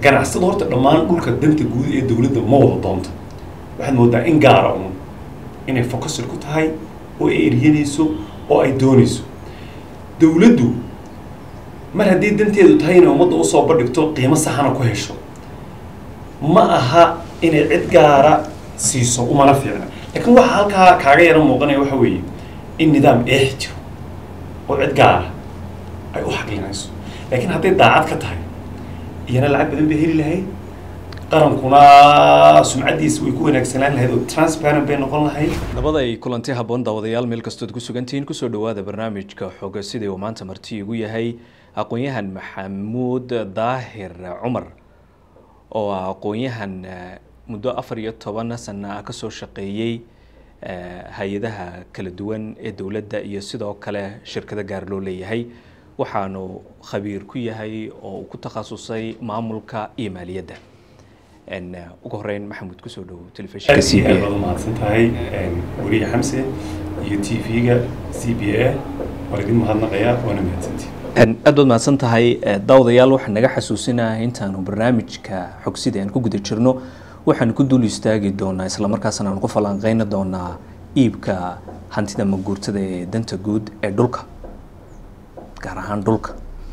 ganacsada horta dhammaan dhulka danta guud ee dowladda ma wada doonto waxaad moodaa in gaara un inay focused ku tahay oo ay eryanayso oo ay doonayso dowladdu mar haddii danteedu tahay inay ummadda usoo bandhigto qiimo saxana ku hesho ma aha inay cid gaara siiso umana fiicna laakiin waxa halkaa kaaga yara muuqanaya waxa weeye in nidaam eex jiro oo cid gaara ay u xaqlinayso laakiin hadday daacad ka tahay iyana lacag badan bay heli lahayd qarankuna sumcaddiisa way ku wanaagsanaan lahayd oo transparent bay noqon lahayd nabada ay kulanti habboon daawadayaal meel kastood ku sugantihiin kusoo dhowaada barnaamijka xoga sidii uu maanta marti igu yahay aqoon-yahan maxamuud daahir cumar oo ah aqoon-yahan muddo afar iyo toban sana ah kasoo shaqeeyey hay-adaha kala duwan ee dowladda iyo sidoo kale shirkado gaar loo leeyahay waxaanu khabiir ku yahay oo uu ku takhasusay maamulka iyo maaliyadda ugu horeyn maxamuud kusoo dhowo telefishinka c b aad baad umahadsan tahay weriye xamse iyo t v-ga c b a waa idin mahadnaqayaa waana mahadsantii aad baad mahadsan tahay daawadayaal waxaan naga xasuusinaha intaanu barnaamijka xogsida aan ku guda jirno waxaanu ku dul istaagi doonaa islamarkaasna aan ku falanqeyni doonaa iibka hantida maguurtada ee danta guud ee dhulka gaar ahaan dhulka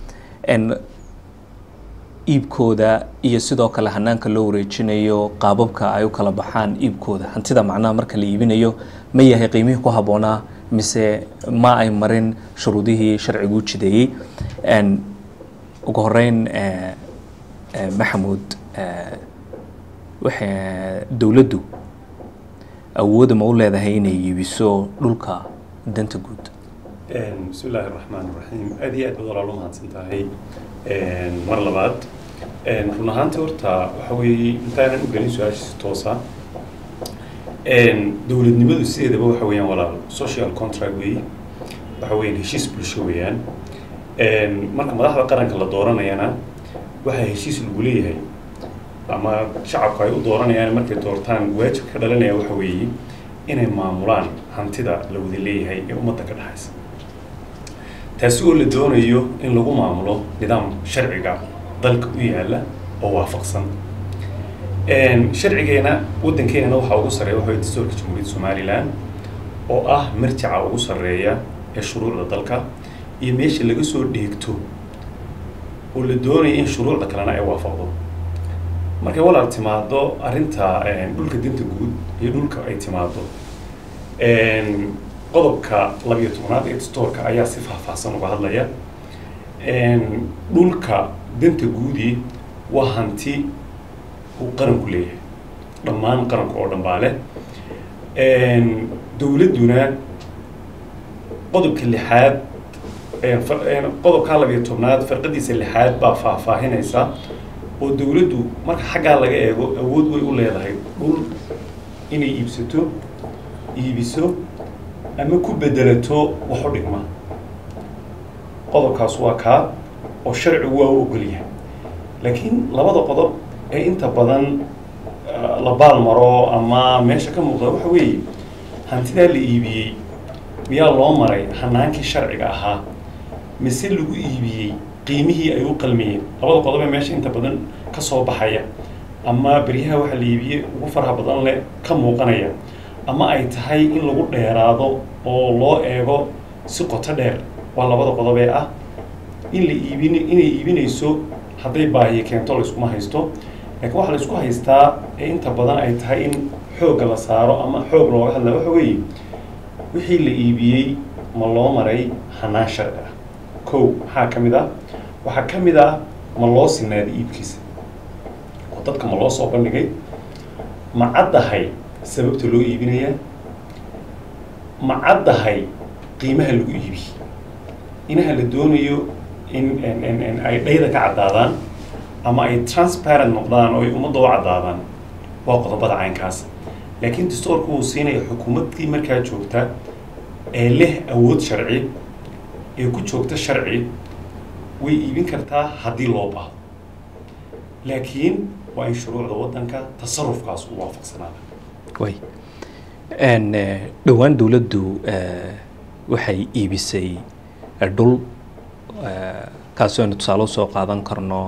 iibkooda iyo sidoo kale hanaanka loo wareejinayo qaababka ay u kala baxaan iibkooda hantida macnaha marka la iibinayo ma yahay qiimihii ku habboonaa mise ma ay marin shuruudihii sharcigu jideeyey ugu horeyn maxamuud waxa dowladdu awooda ma u leedahay inay iibiso dhulka danta guud bismi illaahi raxmaan raxiim aad iyo aad baad walaalo mahadsan tahay mar labaad run ahaantii horta waxa weeye intaanan u gelin su-aashiisa toosa dowladnimadu sideedaba waxa weeyaan walaal social contract weeye waxa weeyaan heshiis bulsho weeyaan marka madaxda qaranka la dooranayana waxaa heshiis lagu leeyahay ama shacabku ay u dooranayaan markay doortaan waajibka ka dhalanaya waxa weeye inay maamulaan hantida la wada leeyahay ee ummadda ka dhexaysa taasi oo la doonayo in lagu maamulo nidaam sharciga dalka u yaala oo waafaqsan sharcigeena waddankeenana waxaa ugu sarreeya waxa dastuurka jamhuuriyadda somalilan oo ah marjaca ugu sarreeya ee shuruucda dalka iyo meesha laga soo dheegto oo la doonaya in shuruucda kalena ay waafaqdo markay walaal timaado arrinta dhulka danta guud iyo dhulka ay timaado qodobka labiyo tobnaad ee dastoorka ayaa si faahfaahsan uga hadlaya dhulka danta guudi waa hanti uu qaranku leeyahay dhammaan qaranku oo dhan baa leh dowladduna qodobka lixaad qodobka labiyo tobnaad farqadiisa lixaad baa faahfaahinaysa oo dowladdu marka xaggaa laga eego awood way u leedahay dhul inay iibsato iibiso ama ku bedelato wax u dhigma qodobkaas waa kaa oo sharcigu waa u ogolyahay laakiin labada qodob ee inta badan la baalmaro ama meesha ka muuqda waxa weeye hantidaa la iibiyey miyaa loo maray hanaankii sharciga ahaa mise lagu iibiyey qiimihii ay u qalmiyeen labada qodob ee meesha inta badan ka soo baxaya ama beryaha waxa la iibiyey ugu faraha badan leh ka muuqanaya ama ay tahay in lagu dheeraado oo loo eego si qoto dheer waa labada qodob ee ah in la iibin inay iibinayso hadday baahiye keento layskuma haysto laakiin waxaa laysku haystaa ee inta badan ay tahay in xoogga la saaro ama xoog looga hadla waxa weeye wixii la iibiyey ma loo maray hanaan sharci ah kow maxaa ka mid ah waxaa ka mid ah ma loo sinaaday iibkiisa oo dadka ma loo soo bandhigay ma caddahay sababta loo iibinayaa ma caddahay qiimaha lagu iibiyey inaha la doonayo in ay dhayda ka caddaadaan ama ay transparent noqdaan oo ay ummadda u caddaadaan waa qodobada caynkaas laakiin dastoorku uu siinaya xukuumaddii markaa joogta ee leh awood sharci ee ku joogta sharci way iibin kartaa haddii loo baahdo laakiin waa in shuruucda waddanka tasarufkaas u waafaqsanaada way dhowaan dowladdu waxay iibisay dhul kaasi aynu tusaale usoo qaadan karno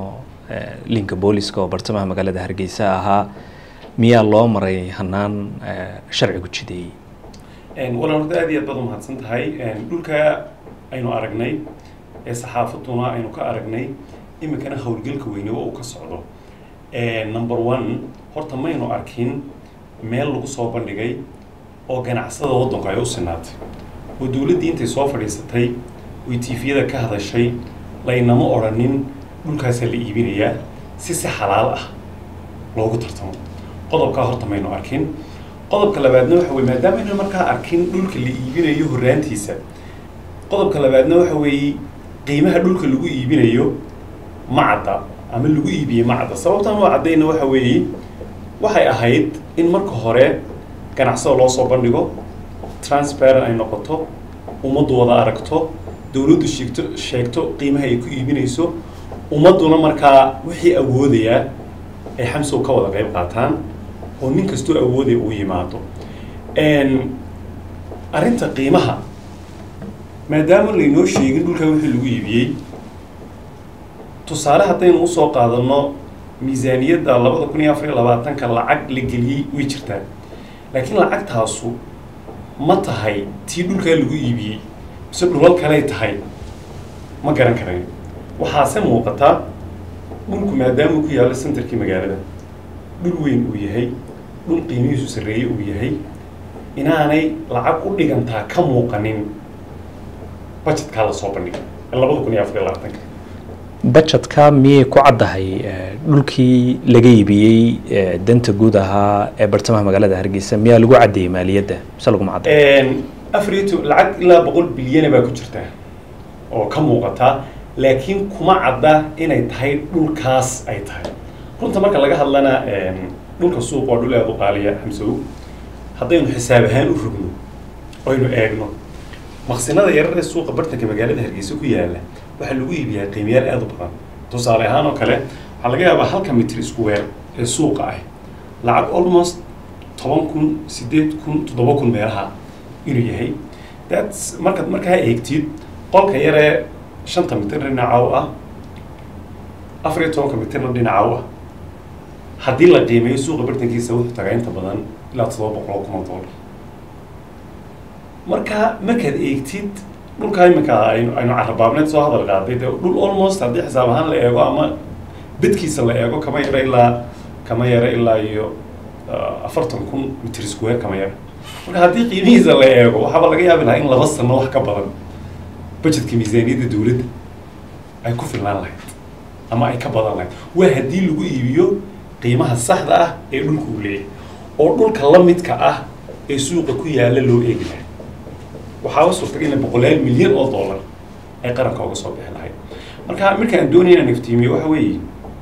linka booliska oo bartamaha magaalada hargeysa ahaa miyaa loo maray hanaan sharcigu jideeyey walaal horta aad iyo aad baad umahadsan tahay dhulka aynu aragnay ee saxaafaduna aynu ka aragnay iminkana howlgelka weyne oo uu ka socdo number one horta maynu arkin meel lagu soo bandhigay oo ganacsada waddanku ay u sinaatay oo dowladdii intay soo fadhiisatay oy tiifiyada ka hadashay laynama odhanin dhulkaasaa la iibinayaa si si xalaal ah loogu tartamo qodobkaa horta maynu arkin qodobka labaadna waxa weye maadaama aynu markaa arkin dhulka la iibinayo horraantiisa qodobka labaadna waxa weeye qiimaha dhulka lagu iibinayo ma cadda ama lagu iibiyey ma cadda sababtan oo caddayna waxa weeye waxay ahayd in marka hore ganacsada loo soo bandhigo transparent ay noqoto ummaddu wada aragto dowladdu sheegto sheegto qiimaha ay ku iibinayso ummadduna markaa wixii awoodayaa ay xamsow ka wada qayb qaataan oo nin kastoo awoodaya uu yimaado arrinta qiimaha maadaama laynoo sheegin dhulkaa wixii lagu iibiyey tusaale haddaynu usoo qaadano miisaaniyadda labada kun iyo afar iyo labaatanka lacag la geliyey way jirtaa laakiin lacagtaasu ma tahay tii dhulkaa lagu iibiyey mise dhulal kaley tahay ma garan karayn waxaase muuqataa dhulku maadaama ku yaallo centerkii magaalada dhul weyn uu yahay dhul qiimihiisu sarreeye uu yahay inaanay lacag u dhigantaa ka muuqanin budgetkaa la soo bandhigay labada kun iyo afar iyo labaatanka budgetka miyay ku caddahay dhulkii laga iibiyey danta guud ahaa ee bartamaha magaalada hargeysa miyaa lagu caddeeyey maaliyadda mise laguma cadday afar iyo to lacag ilaa boqol bilyana baa ku jirta oo ka muuqata laakiin kuma cadda inay tahay dhulkaas ay tahay runta marka laga hadlana dhulka suuq waa dhul aada u qaaliya xamsow haddaynu xisaab ahaan u rogno oynu eegno maqsinada yarar ee suuqa bartanka magaalada hargeysa ku yaala waxaa lagu iibiyaa qiimayaal aada u badan tusaale ahaan oo kale waxaa laga yaabaa halka mitir isku weer ee suuqa ah lacag almost toban kun siddeed kun toddoba kun meelaha inuu yahay thats markaad markaa eegtid qolka yaree shanta mitir dhinaca u ah afar iyo tobanka mitirna dhinaca u ah haddii la qiimeeyo suuqa bartankiisa wuxuu tagaa inta badan ilaa toddoba boqol oo kun oo dollar marka markaad eegtid dhulkaa iminka aynu aynu carabaabneed soo hadal qaaday dee dhul almost haddii xisaab ahaan la eego ama bedkiisa la eego kama yaro ilaa kama yaro ilaa iyo afartan kun mitir square kama yaro marka haddii qiimihiisa la eego waxaaba laga yaabi lahaa in laba sano wax ka badan budgetka miisaaniyadda dowladda ay ku filnaan lahayd ama ay ka badan lahayd waa haddii lagu iibiyo qiimaha saxda ah ee dhulka uu leeyahay oo dhulka la midka ah ee suuqa ku yaalla loo eegi lahay waxaaba suurtaga in boqolaal milyan oo dollar ay qaranka uga soo bixi lahayd marka markaan doonaya inaan iftiimiyo waxa weeye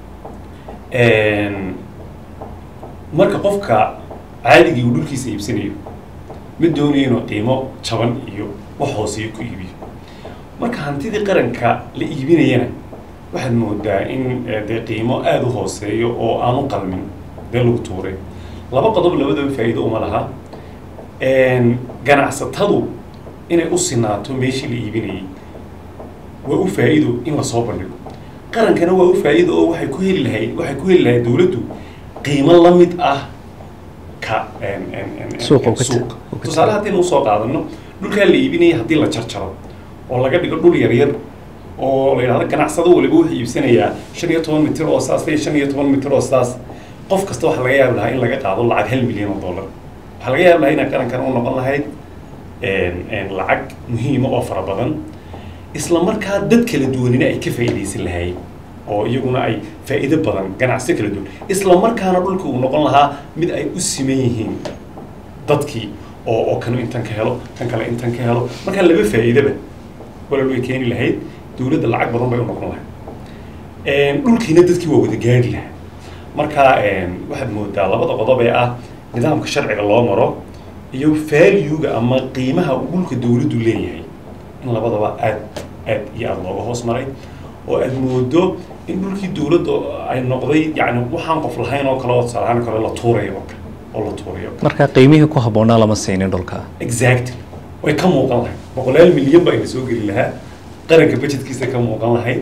marka qofka caadigii uu dhulkiisa iibsanayo ma doonayo inuu qiimo jaban iyo wax hooseeyo ku iibiyo marka hantidii qaranka la iibinayana waxaad moodaa in dee qiimo aada u hooseeyo oo aan u qalmin dee lagu tuuray laba qodob labadaba faa'iido uma laha ganacsatadu inay u sinaato meeshii la iibinayay waa u faa'iido in lasoo bandhigo qarankana waa u faa'iido oo waxay ku heli lahayd waxay ku heli lahayd dowladdu qiimo la mid ah ka Suuqa uu ka suuqa uu ka tusaale haddaynu usoo qaadano dhulkaa la iibinaya haddii la jarjaro oo laga dhigo dhul yaryar oo la yidhahdo ganacsado waliba wuxuu iibsanayaa shan iyo toban mitir oo saas iyo shan iyo toban mitir oo saas qof kasta waxaa laga yaabi lahaa in laga qaado lacag hal milyan oo dollar waxaa laga yaabi lahaa inay qarankan u noqon lahayd lacag muhiima oo fara badan isla markaa dad kala duwanina ay ka faa'iidaysan lahaayeen oo iyaguna ay faa'iido badan ganacsiyo kala duwan isla markaana dhulka uu noqon lahaa mid ay u siman yihiin dadkii oo oo kanu intan ka helo kan kale intan ka helo markaa laba faa'iidaba walal way keeni lahayd dowladda lacag badan bay u noqon lahayd dhulkiina dadkii waa wada gaari lahaa marka waxaad moodaa labada qodob ee ah nidaamka sharciga loo maro iyo valuega ama qiimaha uu dhulka dowladdu leeyahay in labadaba aad aad iyo aada looga hoos maray oo aad moodo in dhulkii dowladda ay noqday yacni waxaan qof lahayn oo kale oo tusaalahaan kale la tuurayo oo kale oo la tuurayo marka qiimihii ku habboonaa lama siinin dhulka exactly way ka muuqan lahayd boqolaal milyan baa ina soo geli lahaa qaranka budgetkiisa ka muuqan lahayd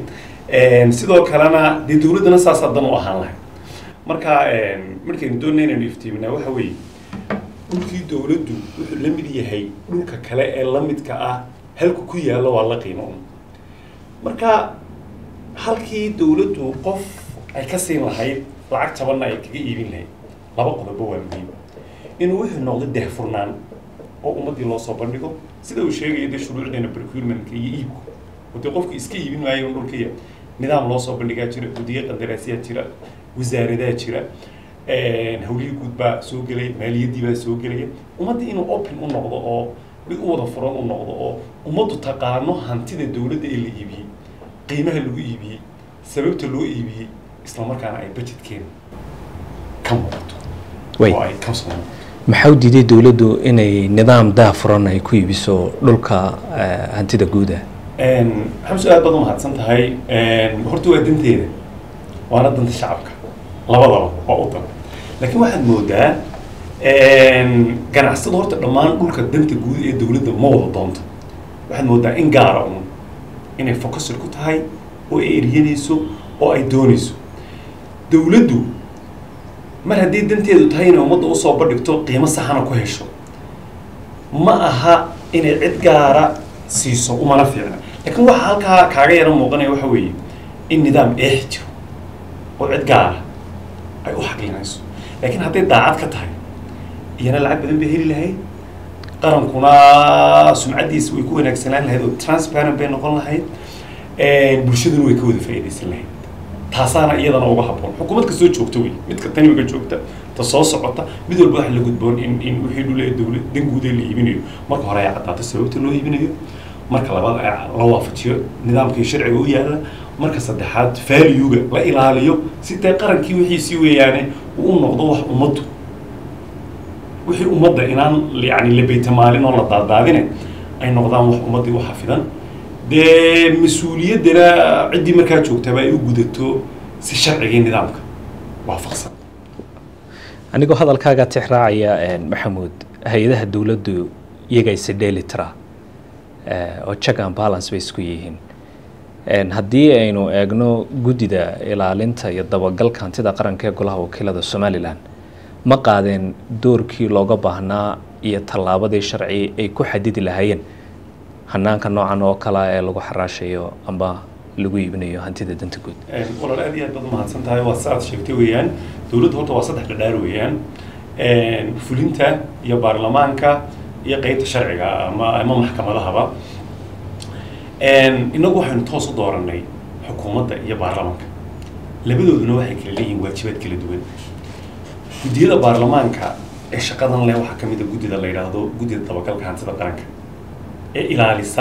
sidoo kalena dee dowladdana saasaa dan u ahaan lahay marka markaynu doonay inaynu iftiiminaa waxa weeye dhulkii dowladdu wuxuu la mid yahay dhulka kale ee la midka ah halku ku yaalla waa la qiimo un marka halkii dowladdu qof ay ka siin lahayd lacag tabanna ay kaga iibin lahayd laba qodobo waa muhiim inuu wuxuu noqdo dehfurnaan oo ummaddii loo soo bandhigo sida uu sheegaya dee shuruucdeena procurementka iyo iibku oo dee qofku iska iibin maayo un dhulkaiya nidaam loo soo bandhigaa jira gudiyo qandaraasyaa jira wasaaradaa jira hawlihii guud baa soo gelaya maaliyaddii baa soo gelaya ummaddii inuu open u noqdo oo mid u wada furan u noqdo oo ummaddu taqaano hantida dowladda ee la iibiyey qiimaha lagu iibiyey sababta loo iibiyey isla markaana ay budgetkeena ka muuqato oo ay ka soo muuqato maxaa u diiday dowladdu inay nidaam daafuran ay ku iibiso dhulka hantida guuda xamsu aad baad u mahadsan tahay horta waa danteeda waana danta shacabka labadaba waa u dan laakiin waxaad moodaa ganacsada horta dhammaan dhulka danta guud ee dowladda ma wada doonto waxaad moodaa in gaara un inay focusir ku tahay oo ay eryanayso oo ay doonayso dowladdu mar haddii danteedu tahay inay ummadda usoo bandhigto qiimo saxana ku hesho ma aha inay cid gaara siiso umana fiicna laakiin waxa halkaa kaaga yaro muuqanaya waxa weeye in nidaam eex jiro oo cid gaara ay u xaqlinayso laakiin hadday daacad ka tahay iyana lacag badan bay heli lahayd qarankuna sumcaddiisa way ku wanaagsanaan lahayd oo transparent bay noqon lahayd bulshaduna way ka wada faa'iidaysan lahayd taasaana iyadana uga habboon xukuumad kastoo joogta wey midka taniga joogta ta soo socota mid walba waxa la gudboon in in wixii dhule dowlad dan guudee la iibinayo marka hore ay caddaato sababta loo iibinayo marka labaad la waafajiyo nidaamkii sharciga u yaalla marka saddexaad valuega la ilaaliyo si dee qarankii wixiisii weeyaane uu u noqdo wax ummaddu wixii ummadda inaan yani la beytamaalin oo la daadaadine ay noqdaan wax ummaddii u xafidan dee mas-uuliyaddana ciddii markaa joogtaba ay u gudato si sharcigii nidaamka waafaqsan anigoo hadalkaaga tixraacaya maxamuud hay-adaha dowladdu iyaga isi dheeli tira oo check and balance bay isku yihiin haddii aynu eegno guddida ilaalinta iyo dabagalka hantida qaranka ee golaha wakiilada somalilan ma qaadeen doorkii looga baahnaa iyo tallaabadii sharci ay ku xadidi lahaayeen hanaanka noocan oo kale ee lagu xaraashayo amba lagu iibinayo hantida danta guud walaal aad iyo aad baad umahadsan tahay waa si aad sheegtay weeyaan dowladda horta waa saddex dhadhaar weeyaan fulinta iyo baarlamaanka iyo qeybta sharciga ama ama maxkamadahaba inagu waxaynu toos u dooranay xukuumadda iyo baarlamaanka labadooduna waxay kala leeyihiin waajibaad kala duwan guddiyada baarlamaanka ee shaqadan leh waxaa ka mid a guddida la yidhaahdo guddida dabagalka hantida qaranka ee ilaalisa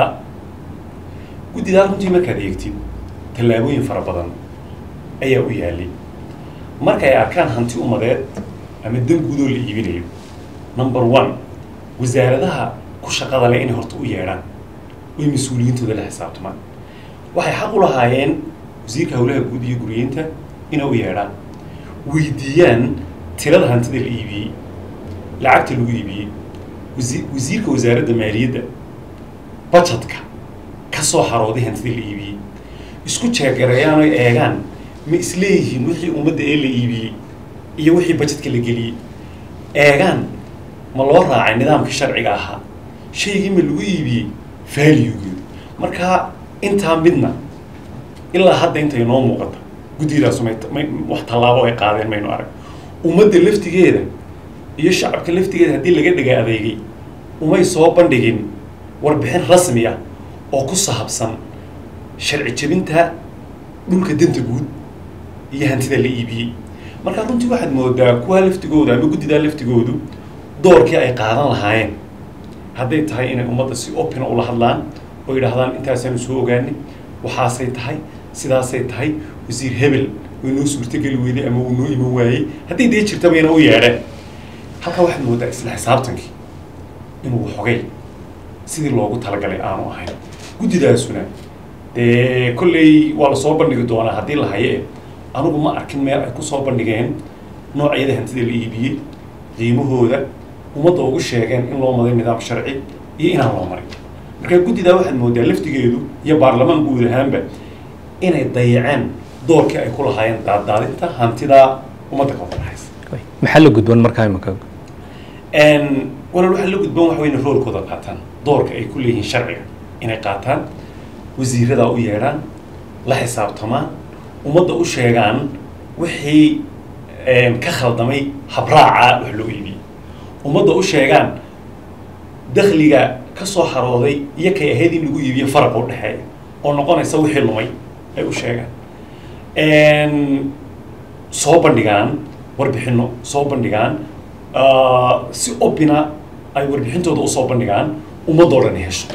guddidaa runtii markaad eegtid tallaabooyin fara badan ayaa u yaalay marka ay arkaan hanti umadeed ama dan guudoo la iibinayo number one wasaaradaha ku shaqada leh inay horta u yeedhaan way mas-uuliyiintooda la xisaabtamaan waxay xaq u lahaayeen wasiirka howlaha guud iyo guriyeynta inay u yeedhaan weydiiyaan tirada hantida la iibiyey lacagta lagu iibiyey wasi wasiirka wasaaradda maaliyadda budgetka ka soo xarooday hantida la iibiyey isku jeegareeyaan oy eegaan ma isleeyihiin wixii ummadda ee la iibiyey iyo wixii budgetka la geliyey eegaan ma loo raacay nidaamka sharciga ahaa shaygii ma lagu iibiyey valuegeedu marka intaa midna ilaa hadda intay noo muuqata guddidaas may wax tallaabo ay qaadeen maynu arag ummadda laftigeeda iyo shacabka laftigeeda haddii laga dhiga adeegay umay soo bandhigin warbixin rasmi ah oo ku saabsan sharci jebinta dhulka danta guud iyo hantida la iibiyey marka runtii waxaad moodaa kuwaa laftigooda ama guddidaa laftigoodu doorkii ay qaadan lahaayeen hadday tahay inay ummadda si opena ula hadlaan oo yidhaahdaan intaasaanu soo ogaanay waxaasay tahay sidaasay tahay wasiir hebel way noo suurtogeli weyday ama wuu noo iman waayey hadday dee jirtaba ina u yeedheen halkaa waxaad moodaa isla xisaabtankii inuu xogay sidii loogu talagalay aanu ahayn guddidaasuna dee kolley waa lasoo bandhigi doonaa haddii la haye anigu ma arkin meel ay kusoo bandhigeen noocyada hantida la iibiyey qiimahooda ummadda ugu sheegeen in loo maday nidaam sharci iyo inaan loo marin marka guddidaa waxaad moodaa laftigeedu iyo baarlamaan guud ahaanba inay dayaceen doorkii ay ku lahaayeen daaddaadinta hantida ummadda ka wada dhexaysa maxaa la gudban markaa imika walaal waxaa la gudban waxa weyne roolkooda qaataan doorka ay ku leeyihiin sharciga inay qaataan wasiirada u yeedhaan la xisaabtamaan ummadda u sheegaan wixii ka khaldamay habraaca wax loo iibiyey ummadda u sheegaan dakhliga ka soo harooday iyo kay ahayd in lagu iibiyo faraqa u dhexeeya oo noqonaysa wixii lumay ay u sheegaan soo bandhigaan warbixino soo bandhigaan si obina ay warbixintooda usoo bandhigaan ummadoo dhan hesho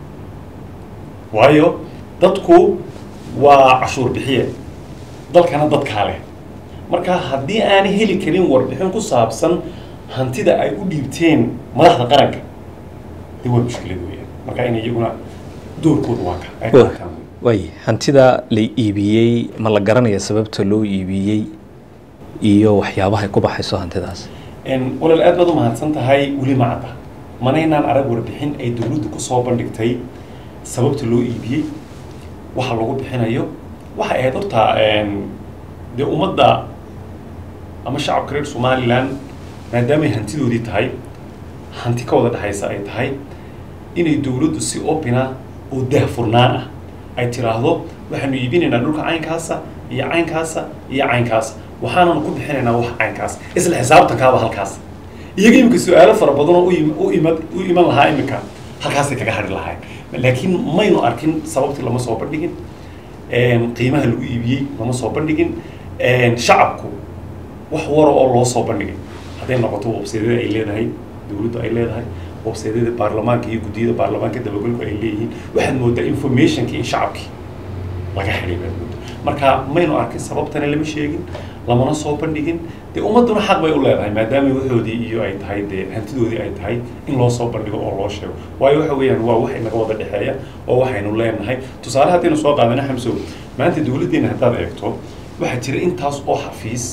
waayo dadku waa cashuur bixiye dalkana dadkaa leh marka haddii aanay heli karin warbixin ku saabsan hantida ay u dhiibteen madaxda qaranka de waa mushkilad weeyaan marka in iyaguna doorkooda waa ka ay qaataan way hantida la iibiyey ma la garanaya sababta loo iibiyey iyo waxyaabaha ay ku baxayso hantidaas walaal aad baad u mahadsan tahay weli ma cadda manaynaan arag warbixin ay dowladdu kusoo bandhigtay sababta loo iibiyey waxa lagu bixinayo waxay ahayd horta dee ummadda ama shacabka reer somalilan maadaamay hantidoodii tahay hanti ka wada dhexaysa ay tahay inay dowladdu si opina oo daahfurnaan ah ay tiraahdo waxaanu iibinaynaa dhulka caynkaasa iyo caynkaasa iyo caynkaasa waxaananu ku bixinaynaa wax caynkaas isla xisaabtankaaba halkaas iyaga imika su-aalo fara badan oo u ima u iman lahaa imika halkaasay kaga hadhi lahayn laakiin maynu arkin sababtii lama soo bandhigin qiimaha lagu iibiyey lama soo bandhigin shacabku wax wara oo loo soo bandhigay hadday noqoto websaydyada ay leedahay dowladdu ay leedahay websaydyada baarlamaanka iyo guddiyada baarlamaanka dabagalku ay leeyihiin waxaad moodaa informationkii in shacabkii laga xidhay baad moodaa marka maynu arkin sababtana lama sheegin lamana soo bandhigin dee ummadduna xaq bay u leedahay maadaama waxoodii iyo ay tahay dee hantidoodii ay tahay in loo soo bandhigo oo loo sheego waayo waxa weeyaan waa wax inaga wada dhexeeya oo waxaynu leenahay tusaale haddaynu soo qaadana xamsow maanta dowladdeena haddaad eegto waxaa jira intaas oo xafiis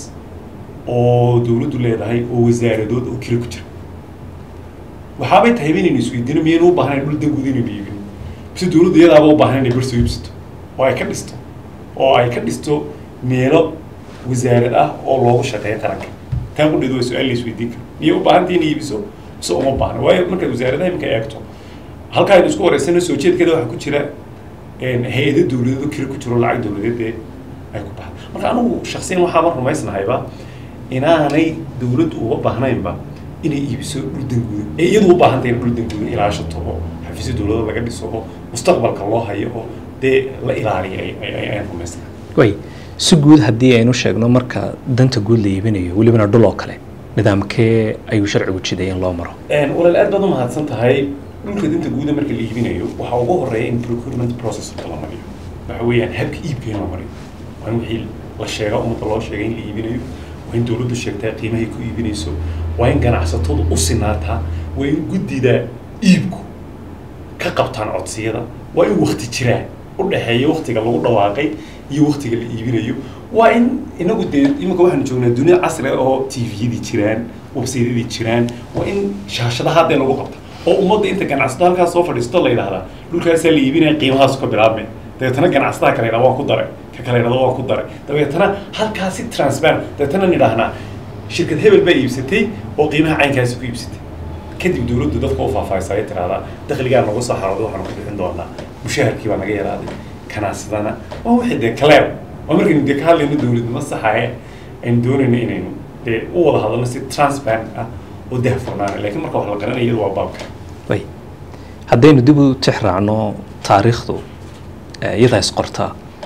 oo dowladdu leedahay oo wasaaradood oo kira ku jira waxaabay tahay inaynu isweydiino miyaynu u baahnayn dhul danguud inaynu iibino mise dowladdu iyadaaba u baahan inay barso iibsato oo ay ka dhisto oo ay ka dhisto meelo wasaarad ah oo loogu shaqeeyo qaranka taan qudheed waa su-aal la isweydiin karo miyay u baahantahay in iibiso mise uma baahna waayo markaad wasaaradaha iminka eegto halkaa aynu isku wareysano soo jeedkeeda waxaa ku jira hay-ado dowladeed oo kira ku jiro lacag dowladeed ee ay ku baxda marka anigu shaksiyan waxaaba rumaysnahayba inaanay dowladdu uga baahnaynba inay iibiso dhul danguudan ee iyadu u baahantahay in dhul danguudan ilaashato oo xafiisyo dowladda laga dhiso oo mustaqbalka loo hayo oo dee la ilaaliyo ayaan rumaysnahay way si guud haddii aynu sheegno marka danta guud la iibinayo welibana dhul oo kale nidaamkee ayuu sharcigu jiday in loo maro walaal aad baad u mahadsan tahay dhulka danta guuda marka la iibinayo waxaa ugu horeeya in procurement process la mariyo waxa weeyaan habka iibka in la mariyo waa in wixii la sheega ummadda loo sheegay in la iibinayo waa in dowladdu sheegtaa qiimahay ku iibinayso waa in ganacsatadu u sinaataa waa in guddida iibku ka qabtaan codsiyada waa in wakti jiraa u dhexeeya waktiga lagu dhawaaqay iyo waktiga la iibinayo waa in inagu dee iminka waxaanu joognaa dunia casri oo t v-yadii jiraan websaydyadii jiraan waa in shaashadaha haddee lagu qabta oo ummadda inta ganacsato halkaas soo fadhiisto la yidhahdaa dhulkaasaa la iibinaya qiimahaasu ka bilaabmay dabeetana ganacsadaha kale yidhahda waan ku daray ka kale yidhahda waan ku daray dabeetana halkaasi transparent dabeetana nidhaahnaa shirkad hebel baa iibsatay oo qiimaha caynkaasi ku iibsatay kadib dowladdu dadka u faahfaahisa ay tiraahdaa dakhligaa nagu soo xarooday waxaanu ku bixin doonaa mushaharkii baa naga yaraaday kanaasadana waa wixii dee kaleer waa markaynu dee ka hadlayno dowladnimo saxaye aynu doonayno inaynu dee u wada hadalno si transparent ah oo dahfurnaana laakiin marka wax la garanaya iyadu waa baabka way haddaynu dib u tix raacno taariikhdu iyadaa isqorta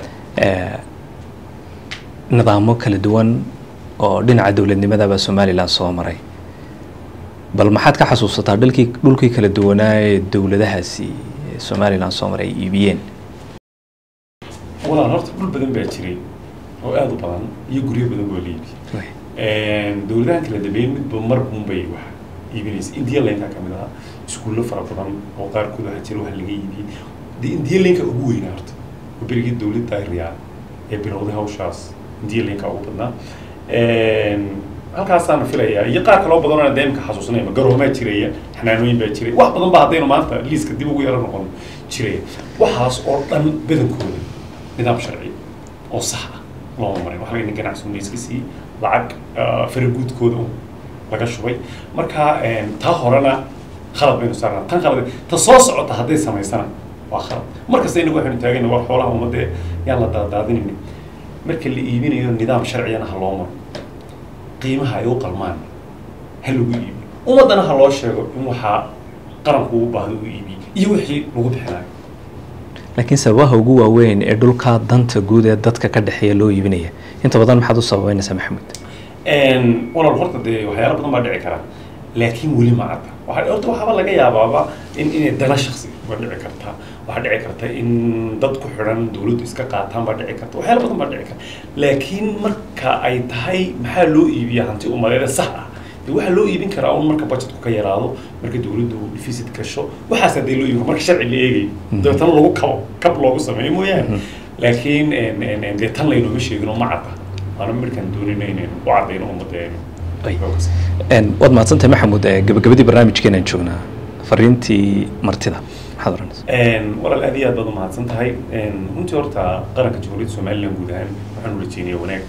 nidaamo kala duwan oo dhinaca dowladnimadaba somalilan soo maray bal maxaad ka xasuusataa dhulkii dhulkii kala duwanaa ee dowladahaasi somalilan soo maray ay iibiyeen walaal horta dhul badan baa jiray oo aada u badan iyo guryo badan boo la iibiyey dowladahan kala dambeeyey midba mar unbay wax iibinaysa indiya laynka ka mid ahaa iskuullo fara badan oo qaarkood waxaa jira wax laga iibiyey dee indiya laynka ugu weynaa horta oo berigii dowladda riyaal ee bilowday hawshaas indiya laynka ugu badnaa halkaasaana filayaa iyo qaar kaloo badan oo deemka xasuusanayma garoomaa jiraya xanaanooyin baa jiray wax badan ba haddaynu maanta liiska dib ugu yaro noqon jiraya waxaas oo dhan badankooda nidaam sharci oo sax ah looma marin waxa laga ganacsi una iska siiyey lacag faraguudkooda un laga shubay marka taa horena khalad baynu saarnaa tan khalad ta soo socota hadday samaysana waa khalad markasta inagu waxaynu taagayna war xoolaha ummadee yaan la daadaadinayni marka la iibinayo nidaam sharciyana ha loo maro qiimaha ay u qalmaan ha lagu iibiyo ummaddana ha loo sheego in waxaa qaranku u baahdo u iibiyo iyo wixii lagu bixinayo laakiin sababaha ugu waaweyn ee dhulka danta guud ee dadka ka dhexeeya loo iibinaya inta badan maxaad u sababeynaysaa maxamed walaal horta dee waxyaala badan baa dhici kara laakiin weli ma cadda waxaa horta waxaaba laga yaabaaba in inay dana shaksi ba dhici kartaa waxaa dhici karta in dad ku xidhan dawladdu iska qaataan baa dhici karta waxyaala badan baa dhici karta laakiin marka ay tahay maxaa loo iibiya hanti umadeeda sax ah dee waxaa loo iibin karaa un marka budgetku ka yaraado marka dawladdu deficit gasho waxaas hadee loo iibin marka sharci la eegayo dabeetana lagu kabo kab loogu sameeyo mooyaane laakiin dee tan laynooma sheegino ma cadda waana markaan doonayna inaynu u caddayno ummadeenu waad mahadsantahay maxamuud gabagabadii barnaamijkeenaan joognaa fariintii martida maxaad oranaysa walaal aad iyo aad baad u mahadsan tahay runtii horta qaranka jamhuuriyadda somaliland guud ahaan waxaan ula jeeniyaa wanaag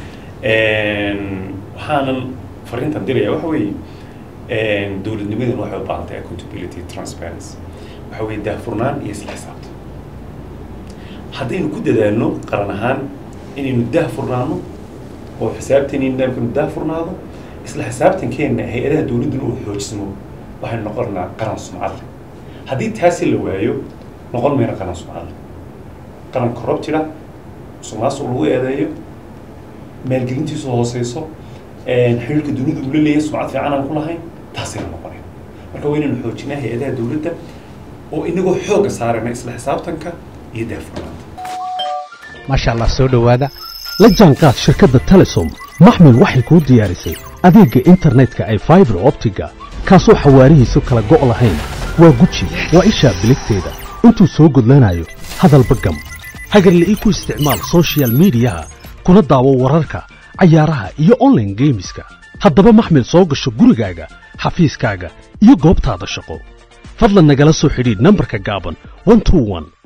waxaanan fariintan diraya waxa weeye dowladnimadan waxay u baahan tahay accountability transparency waxa weeye daahfurnaan iyo isla xisaabta haddaynu ku dadaalno qaran ahaan inaynu daahfurnaano oo xisaabteeni nidaamkanu daahfurnaado isla xisaabtankeenna hay-adaha dowladduna uu xoojismo waxaynu noqonnaa qaran sumcad leh haddii taasi la waayo noqon mayna qaran sumcad leh qaran corruptida musuqmaasuq lagu eedeeyo maalgelintiisu hooseyso xiriirka dunidu uu la leeyahay sumcad fiican aan ku lahayn taasayna noqonayn marka waa inaynu xoojinaa hay-adaha dowladda oo inagoo xoogga saarayna isla xisaabtanka iyo daahfurnaanta maasha allah soo dhowaada la jaanqaad shirkadda telesom maxmil waxay kuu diyaarisay adeegga internetka ay faibar optiga kaasoo xawaarihiisu kala go' lahayn waa guji waa ishaa biligteeda intuu soo gudlanayo hadalba gam hagarle ii ku isticmaal sochial midiyaha kuna daawo wararka cayaaraha iyo onlaine geemiska haddaba maxmil soo gasho gurigaaga xafiiskaaga iyo goobtaada shaqo fadlan nagala soo xidhiidh nambarka gaaban